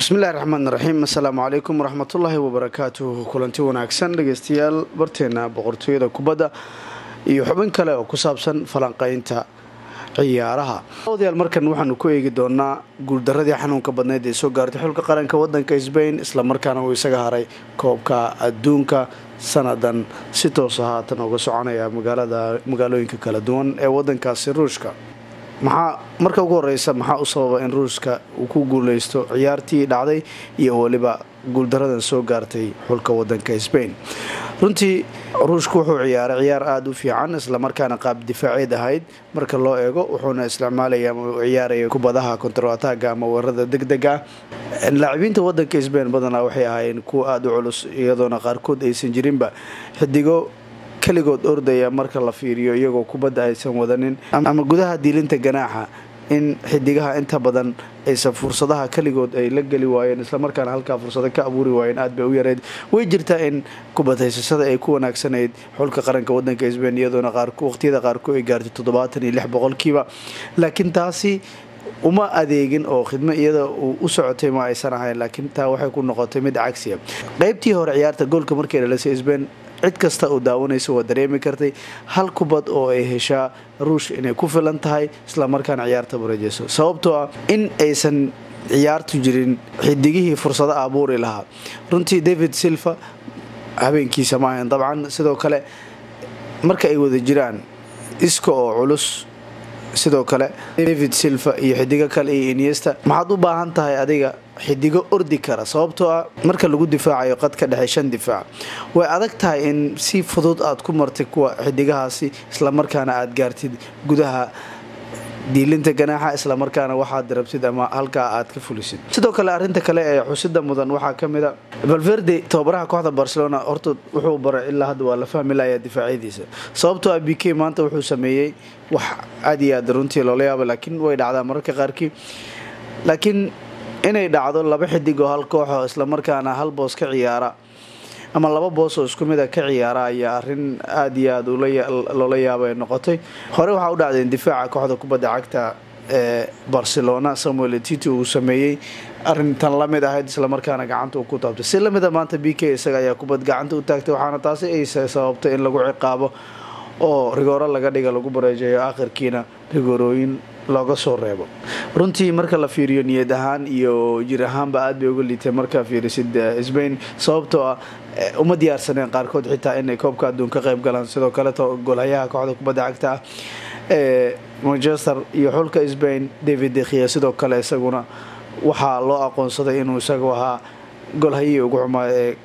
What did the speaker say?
bismillahi raxmaan raxiim assalaamu calaykum waraxmatullaahi wabarakaatuh kulanti wanaagsan dhegeystayaal barteena boqortooyada kubadda iyo xubin kale oo ku saabsan falanqaynta ciyaaraha odayaal markan waxaanu ku eegi doonaa guuldaradii xanuunka badneyd ee soo gaartay xulka qaranka wadanka sbain islamarkaana uu isaga haray koobka adduunka sanadan si toosa haatan uga soconaya magaalooyinka kala duwan ee wadankaasi ruushka maxaa marka ugu horeysa maxaa u sababa in ruushka uu ku guuleysto ciyaartii dhacday iyo weliba guuldaradan soo gaartay xulka wadanka sbain runtii ruushku wuxuu ciyaaray ciyaar aada u fiican islamarkaana qaab difaaceed ahayd marka loo eego wuxuuna isticmaalaya ama u ciyaaraya kubadaha kontaroataaga ama weerarada deg deg ah laacibiinta wadanka sbain badanaa waxay ahaayeen kuwa aada u culus iyadoona qaarkood aysan jirinba xidigo keligood ordaya marka la fiiriyo iyagoo kubadda aysan wadanin ama gudaha diilinta ganaaxa in xidigaha inta badan aysan fursadaha keligood ay la geli waayeen islamarkaana halkaa fursado ka abuuri waayeen aad bay u yareyd way jirtaa in kubadhaysashada ay ku wanaagsanayd xulka qaranka wadanka sbain iyadoona waqtiyada qaarkood ay gaartay toddobaatan iyo lix boqolkiiba laakiin taasi uma adeegin oo khidmo iyada uu u socotay ma aysan ahayn laakiin taa waxay ku noqotay mid cagsiya qeybtii hore ciyaarta goolka markay dhalisay sbain cid kasta oo daawanaysa waa dareemi kartay hal kubad oo ay heshaa ruush inay ku filan tahay islamarkaana ciyaarta bareejeyso sababtoo ah in aysan ciyaartu jirin xidigihii fursado abuuri lahaa runtii david silva habeenkiisa ma ahayn dabcan sidoo kale marka ay wada jiraan iska oo culus sidoo kale david silva iyo xidigo kale iyo iniesta maxaad u baahan tahay adiga xidigo ordi kara sababtoo ah marka lagu difaacayo qad ka dhexe shan difaac way adag tahay in si fudud aad ku martay kuwa xidigahaasi islamarkaana aad gaartid gudaha diilinta ganaaxa islamarkaana waxaad rabtid ama halkaa aad ka fulisid sidoo kale arinta kale ee xusida mudan waxaa kamid a valverde tababaraha kooxda barcelona horta wuxuu baray ilaa hadda waa la fahmi layaa difaacyadiisa sababtoo ah b k maanta wuxuu sameeyey wax aad iyo aad runtii loola yaaba laakiin way dhacdaa mararka qaarkii laakiin inay dhacdo laba xidig oo hal kooxo islamarkaana hal boos ka ciyaara ama laba boos oo isku mid a ka ciyaara ayaa arin aada iyo aada loola yaaba ay noqotay hore waxaa u dhacdeen difaaca kooxda kubadda cagta ee barcelona samuel titi uu sameeyey arintan lamid ahayd islamarkaana gacanta uu ku taabtay si lamida maanta b k isaga ayaa kubad gacanta u taagtay waxaana taasi ay sababtay in lagu ciqaabo oo rigooro laga dhiga lagu bareejeeyo akhirkiina rigoorooyin looga soo reebo runtii marka la fiiriyo niyad ahaan iyo jir ahaanba aad bay uga liitay markaa fiirisid sbain sababtoo ah uma diyaarsaneen qaarkood xitaa inay koobka adduun ka qayb galaan sidoo kaleto golhayaha kooxda kubadda cagta ah ee manchester iyo xulka sbain david dekhiya sidoo kale isaguna waxaa loo aqoonsaday inuu isagu ahaa golhayihii ugu xumaa ee